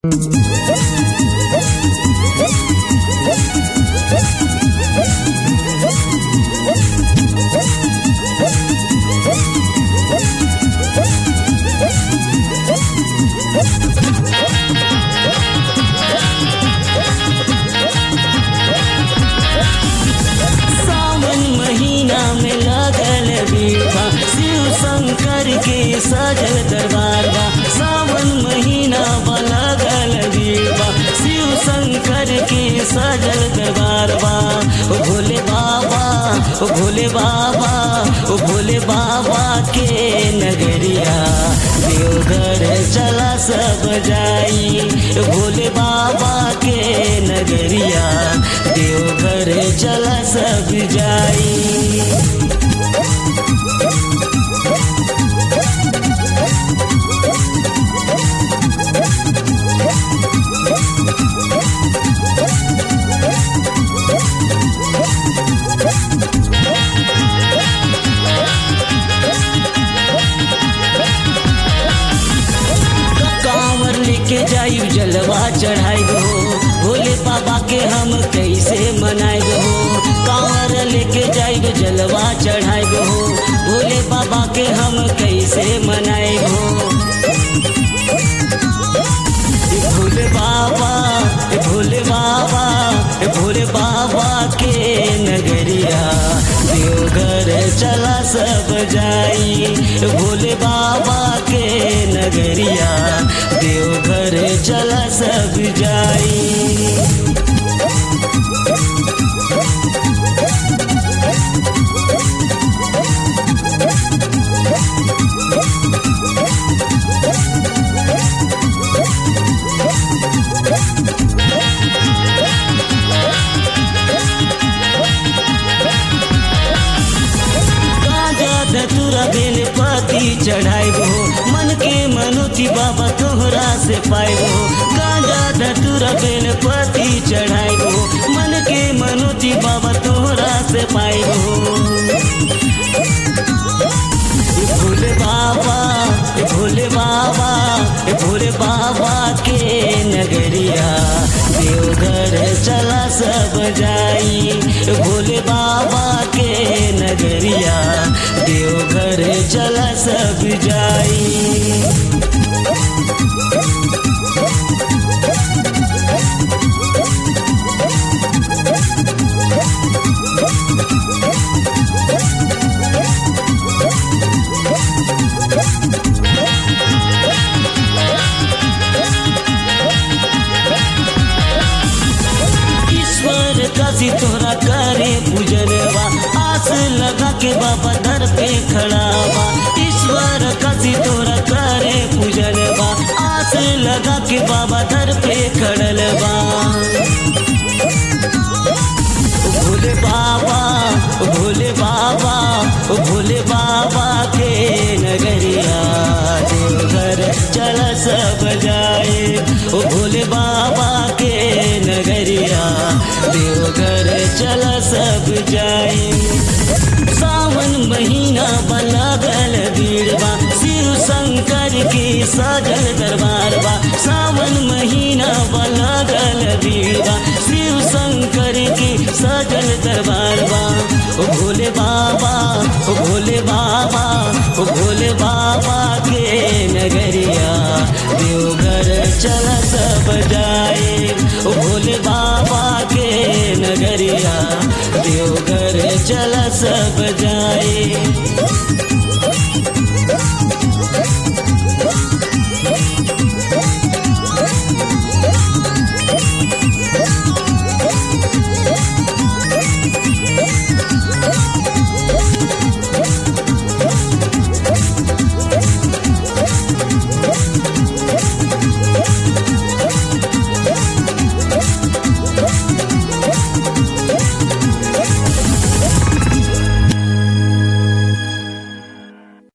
सावन महीना में लगल बीठा शिव शंकर के सजल दरबार बा सावन महीना बा लगल बीठा शिव शंकर के सजल दरबार बा ओ भोले बाबा ओ भोले बाबा ओ भोले बाबा के नगरिया देवघर चला सब जाई ओ भोले बाबा के नगरिया देवघर चला सब जाई कांवर लेके जाई जलवा चढ़ाई हो भोले बाबा के हम कैसे मनाई हो कांवर लेके जाई जलवा चढ़ाई हो भोले बाबा के हम कैसे मनाई हो ए भोले बाबा ए भोले बाबा ए भोले बाबा के नगरिया देवघर चला सब जाई ए भोले बाबा के नगरिया देवघर चला सब जाई गाजा धतुरा बेल पति चढ़ाइबो मन के मनुति बाबा तोहरा से पाइबो गाजा धतुरा बेल पति चढ़ाइबो मन के मनुति बाबा तोहरा से पाइबो ए भोले बाबा ए भोले बाबा ए भोले बाबा के नगरिया देवघर चला सब जाई ए भोले बाबा के नगरिया देवघर चला सब जाई ईश्वर काशी तोहरा करे पूजनवा आस लगा के बाबा दर पे खड़ा बा ईश्वर काशी तोहरा करे पूजनवा आस लगा के बाबा दर पे खड़ल बा ओ भोले बाबा ओ भोले बाबा ओ भोले बाबा के नगरिया देवघर चल सब जाए ओ भोले बाबा के नगरिया देवघर चल सब जाए सावन महीना बलगल भीड़बा शिव शंकर की सजल दरबार बा सावन महीना बलगल भीड़बा शिव शंकर की सजल दरबार बा ओ भोले बाबा ओ भोले बाबा ओ भोले बाबा के नगरिया देवघर चल सब जाए ओ भोले बाबा के नगरिया देवघर चल सब जाए